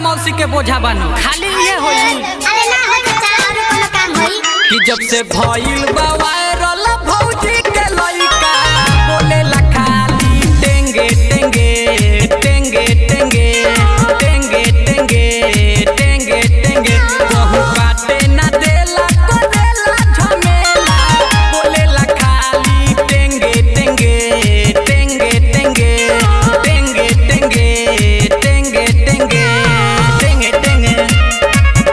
मौसी के बोझा बानू खाली ये होई अरे ना हो चाचा और कोनो काम होई कि जब से भइल बा वायरल भौजी के लइका बोले ला खाली टेंगे टेंगे टेंगे टेंगे टेंगे टेंगे टेंगे टेंगे कहूँ काटे ना देला को देला झमेला बोले ला खाली टेंगे टेंगे टेंगे टेंगे टेंगे टेंगे टेंगे टेंगे टेंगे टेंगे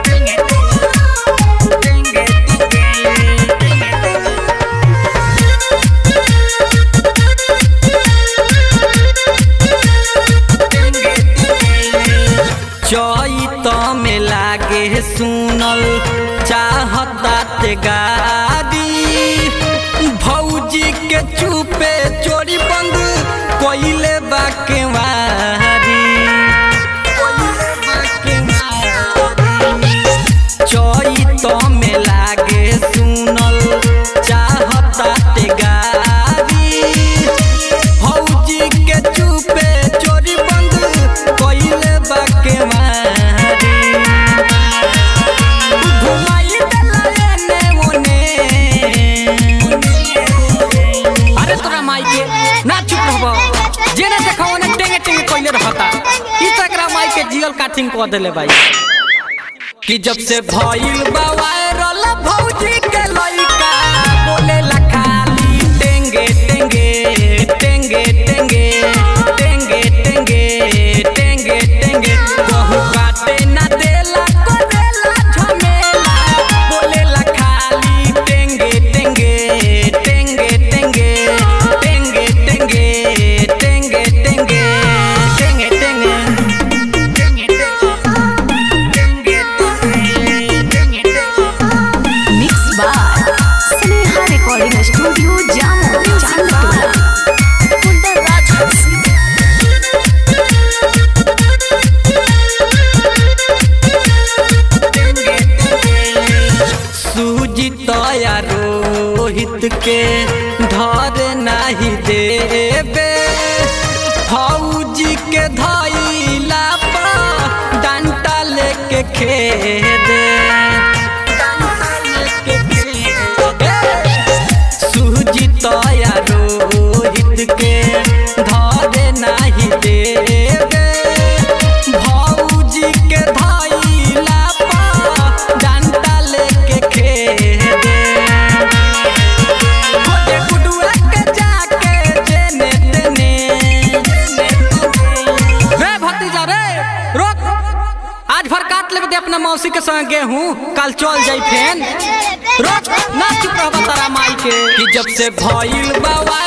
चैत में लागे सुनल चाहता ते गाड़ी भौजी के चुपे चोरी बंद कोइले बाके मारी चैत में लागे सुनल चाहता ते गाड़ी भौजी के चुपे चोरी बंद कोइले बाके मारी घुमाई देला एने ओने अरे तोरा माई के ना चुप रहबो जेने देखो ओने टेंगे टेंगे कोइले रहता ई तो एकरा माई के जियल काटिंग कर देले भाई कि जब से भइल बा वायरल भौजी के लइका बोले ला खाली टेंगे टेंगे टेंगे टेंगे टेंगे टेंगे टेंगे टेंगे कहूँ काटे ना देला को देला झमेला बोले ला खाली टेंगे टेंगे टेंगे टेंगे टेंगे टेंगे टेंगे टेंगे टेंगे mix by Sneha recording studio Jamo Chandtola कुंदन राज सूजी तया रोहित के धर नाही देबे फौजी के धैला पर डंटा लेके खेदे सूजी तया रोहित के धर नाही देबे भौजी के धैला पर डंटा लेके खेदे खोजे गुडुआ के जाके जेने तेने रे भतीजा रे रोक आज भर काट लेबे दे अपना मौसी के संग गेहूं कल चल जाई फेन रोक ना चुप रह तारा माई के कि जब से भइल बा